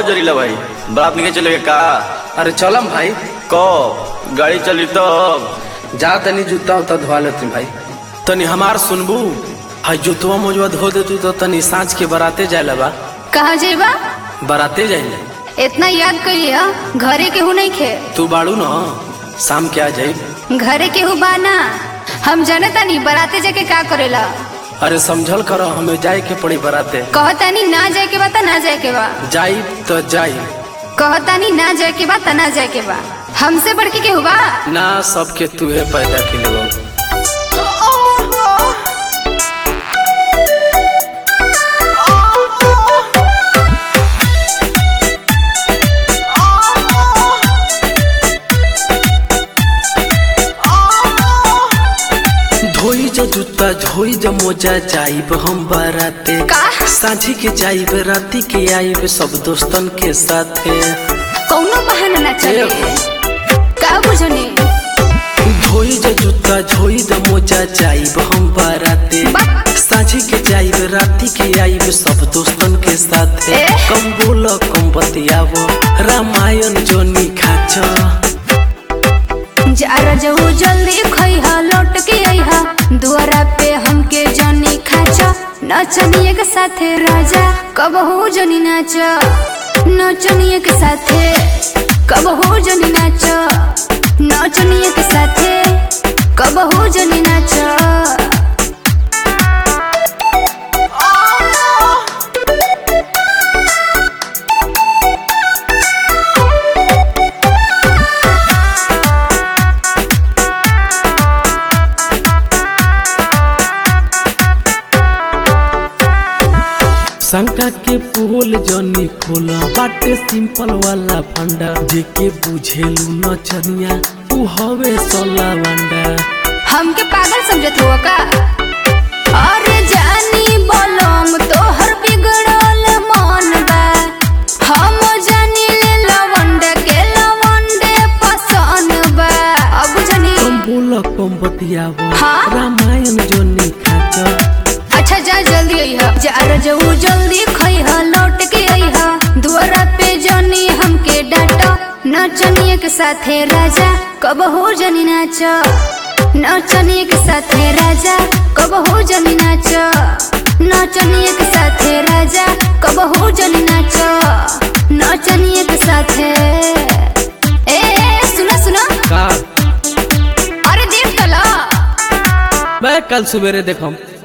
जरीला भाई बाप निके चले का अरे चलम भाई कब गाड़ी चली तब जा तनी जूता उता धोवा लेती भाई तनी हमार सुनबू हाई जुतवा मोजवा धो देतू तो तनी सांझ के बराते जाए बा कहा जेबा बराते जाइले इतना याद करिए घरे केहू नहीं खे तू बाड़ू न शाम के आ जाई घरे केहू बाना हम जाने तानी बराते जाके का करेला अरे समझल करो हमें जाए के पड़ी बराते कहतानी ना जाए के बा त ना जाए के बा जाई तो जाई कहतानी ना जाए के बा त ना जाए के बा हमसे बढ़ के केहू बा ना सबके तुहे पैदा के लिए धोई जो जूता धोई जो मोजा जाइब हम बाराते का? साझी के जाइब राती के आइब सब दोस्तन के साथे कौनो बहाना ना चले का बुझनी धोई जो जूता धोई जो मोजा जाइब हम बाराते बा- साझी के जाइब राती के आइब सब दोस्तन के साथे ए? कम बोलो कम बतियावो रामायण जोनी खाचो जा जाऊ जल्दी खइहा लौट के अइहा दुआरा पे हमके जनी खाचा नचनिए के साथे राजा कब हो जनी नाच नचनिए के साथे कब हो जनी नाच नचनिए के साथे कब हो जनी नाच शंका के फूल जनी खोला बाटे सिंपल वाला फंडा जेके बुझेलू नचनिया उ हवे सोला वंडा हमके पागल समझत हो का अरे जानी बोलम तोहर बिगड़ल मन बा हम जानी ले लवंड के लवंडे पसंद बा अब जानी कम बोल कम बतियावो हाँ? रामायण जोनी खाचो अच्छा जा जल्दी अइहा जा जाऊ जल्दी खइहा लौट के अइहा दुआरा पे जानी हमके डांटो नचनिए के साथे राजा कब हो जानी नाच नचनिए के साथे राजा कब हो जानी नाच नचनिए के साथे राजा कब हो जानी नाच नचनिए के साथे ए सुना सुना का अरे देख तला मैं कल सवेरे देखम